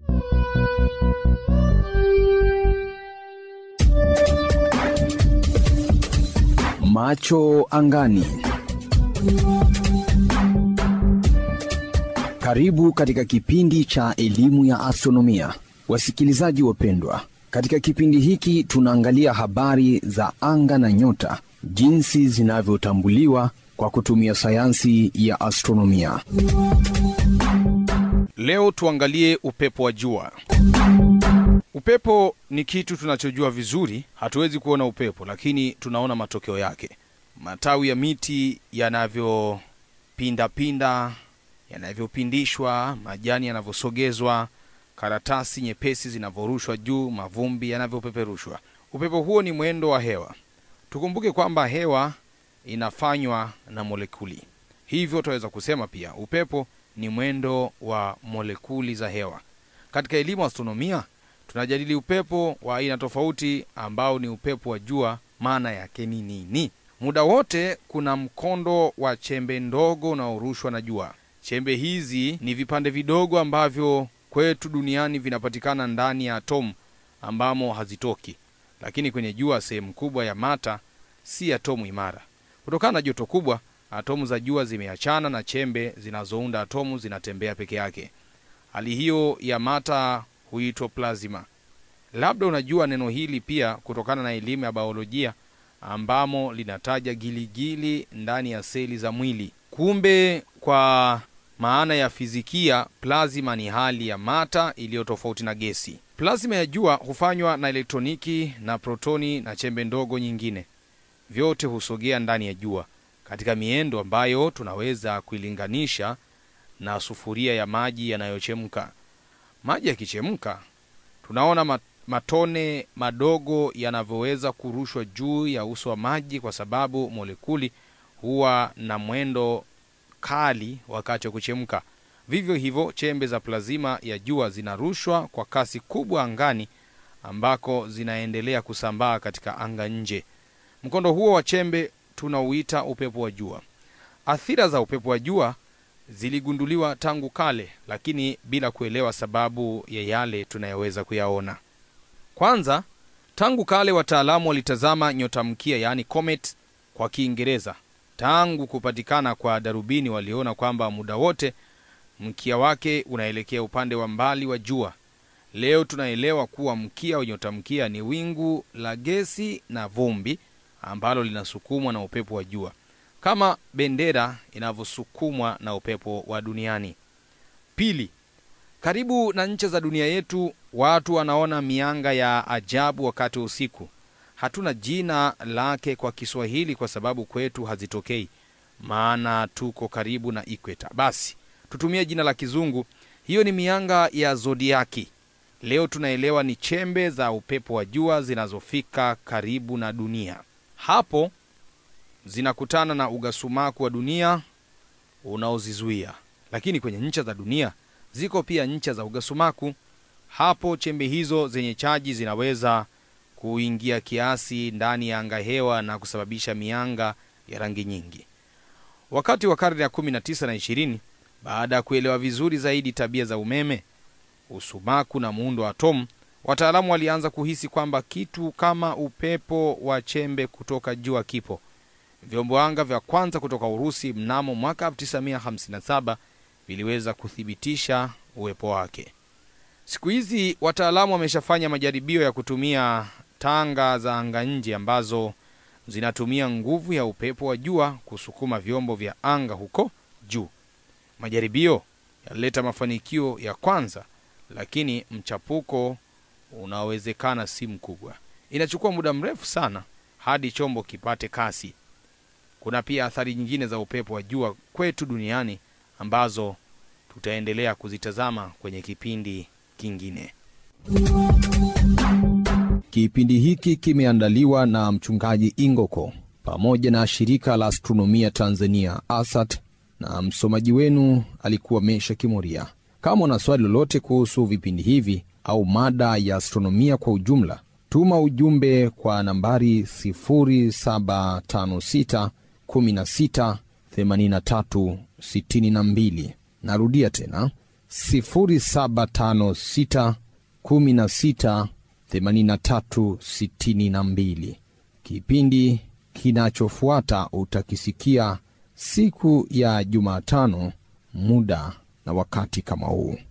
Macho angani. Karibu katika kipindi cha elimu ya astronomia, wasikilizaji wapendwa. Katika kipindi hiki tunaangalia habari za anga na nyota, jinsi zinavyotambuliwa kwa kutumia sayansi ya astronomia. Leo tuangalie upepo wa jua. Upepo ni kitu tunachojua vizuri. Hatuwezi kuona upepo, lakini tunaona matokeo yake. Matawi ya miti yanavyopindapinda, yanavyopindishwa, majani yanavyosogezwa, karatasi nyepesi zinavyorushwa juu, mavumbi yanavyopeperushwa. Upepo huo ni mwendo wa hewa. Tukumbuke kwamba hewa inafanywa na molekuli, hivyo tunaweza kusema pia upepo ni mwendo wa molekuli za hewa. Katika elimu astronomia tunajadili upepo wa aina tofauti ambao ni upepo wa jua. Maana yake ni nini? Muda wote kuna mkondo wa chembe ndogo unaorushwa na jua. Chembe hizi ni vipande vidogo ambavyo kwetu duniani vinapatikana ndani ya atomu ambamo hazitoki, lakini kwenye jua sehemu kubwa ya mata si atomu imara. Kutokana na joto kubwa, atomu za jua zimeachana na chembe zinazounda atomu zinatembea peke yake. Hali hiyo ya mata huitwa plasma. Labda unajua neno hili pia kutokana na elimu ya biolojia ambamo linataja giligili ndani ya seli za mwili. Kumbe kwa maana ya fizikia, plasma ni hali ya mata iliyo tofauti na gesi. Plasma ya jua hufanywa na elektroniki na protoni na chembe ndogo nyingine, vyote husogea ndani ya jua katika miendo ambayo tunaweza kuilinganisha na sufuria ya maji yanayochemka. Maji yakichemka, tunaona matone madogo yanavyoweza kurushwa juu ya uso wa maji, kwa sababu molekuli huwa na mwendo kali wakati wa kuchemka. Vivyo hivyo, chembe za plazima ya jua zinarushwa kwa kasi kubwa angani, ambako zinaendelea kusambaa katika anga nje. Mkondo huo wa chembe tunauita upepo wa jua. Athira za upepo wa jua ziligunduliwa tangu kale, lakini bila kuelewa sababu ya yale tunayoweza kuyaona. Kwanza, tangu kale wataalamu walitazama nyota mkia, yaani comet kwa Kiingereza. Tangu kupatikana kwa darubini, waliona kwamba muda wote mkia wake unaelekea upande wa mbali wa jua. Leo tunaelewa kuwa mkia wa nyota mkia ni wingu la gesi na vumbi ambalo linasukumwa na upepo wa jua kama bendera inavyosukumwa na upepo wa duniani. Pili, karibu na ncha za dunia yetu watu wanaona mianga ya ajabu wakati wa usiku. Hatuna jina lake kwa Kiswahili kwa sababu kwetu hazitokei, maana tuko karibu na ikweta. Basi tutumie jina la Kizungu. Hiyo ni mianga ya zodiaki. Leo tunaelewa ni chembe za upepo wa jua zinazofika karibu na dunia. Hapo zinakutana na ugasumaku wa dunia unaozizuia. Lakini kwenye ncha za dunia ziko pia ncha za ugasumaku. Hapo chembe hizo zenye chaji zinaweza kuingia kiasi ndani ya anga hewa na kusababisha mianga ya rangi nyingi. Wakati wa karne ya 19 na 20, baada ya kuelewa vizuri zaidi tabia za umeme, usumaku na muundo wa atomu, wataalamu walianza kuhisi kwamba kitu kama upepo wa chembe kutoka jua kipo. Vyombo anga vya kwanza kutoka Urusi mnamo mwaka 1957 viliweza kuthibitisha uwepo wake. Siku hizi wataalamu wameshafanya majaribio ya kutumia tanga za anga nje ambazo zinatumia nguvu ya upepo wa jua kusukuma vyombo vya anga huko juu. Majaribio yalileta mafanikio ya kwanza, lakini mchapuko unaowezekana si mkubwa. Inachukua muda mrefu sana hadi chombo kipate kasi. Kuna pia athari nyingine za upepo wa jua kwetu duniani ambazo tutaendelea kuzitazama kwenye kipindi kingine. Kipindi hiki kimeandaliwa na mchungaji Ingoko pamoja na shirika la astronomia Tanzania ASAT, na msomaji wenu alikuwa Mesha Kimoria. Kama una swali lolote kuhusu vipindi hivi au mada ya astronomia kwa ujumla, tuma ujumbe kwa nambari 0756 16 83 62. Narudia tena 0756 16 83 62. Kipindi kinachofuata utakisikia siku ya Jumatano, muda na wakati kama huu.